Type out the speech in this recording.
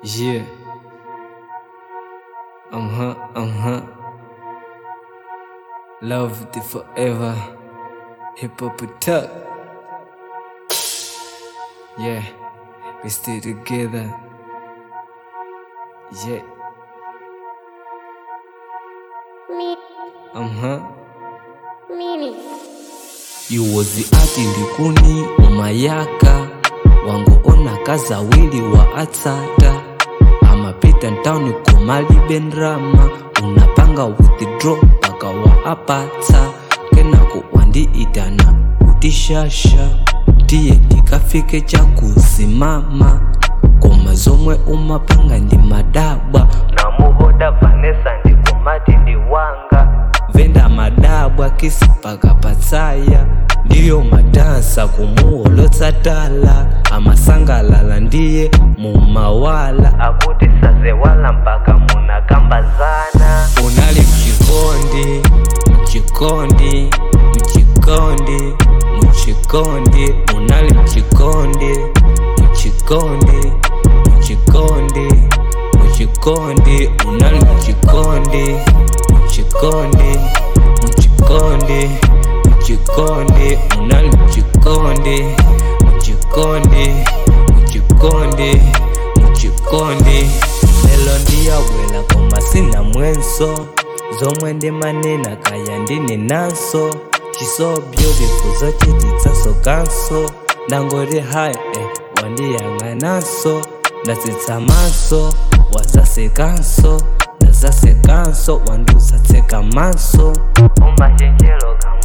Yeah. I'm huh, I'm huh. Loved it forever. Hip hop attack. Yeah. We stay together. Yeah. Mi, I'm huh. mini. yuwozi ati likuni umayaka wangu ona kazawili wa atsata amapita ntawuni komalibe ndrama unapanga withdraw paka wa apatsa kenako wandiitana utishasha tiye tikafike chakusimama koma zomwe umapanga ndi madabwa namuhoda vanesa ndikomati ndi wanga venda madabwa kisi paka patsaya ndiyo madansa kumuholotsatala amasangalala ndiye mumawala akuti sazewala mpaka munakambazana unali mchikondi mchikondi mchikondi mchikondi unali mchikondi mchikondi mchikondi mchikondi unali mchikondi mchikondi mchikondi mchikondi unali mchikondi mchikondi mchikondi mchikondi lelo ndiyabwela koma sina mwenso zomwe ndimanena kaya ndine naso chisobyo bifuzo chititsaso kanso ndangoti hayi eh, wandiyang'ananso ndatsitsa maso wazasekanso ndazasekanso wandusatseka maso umashenjelo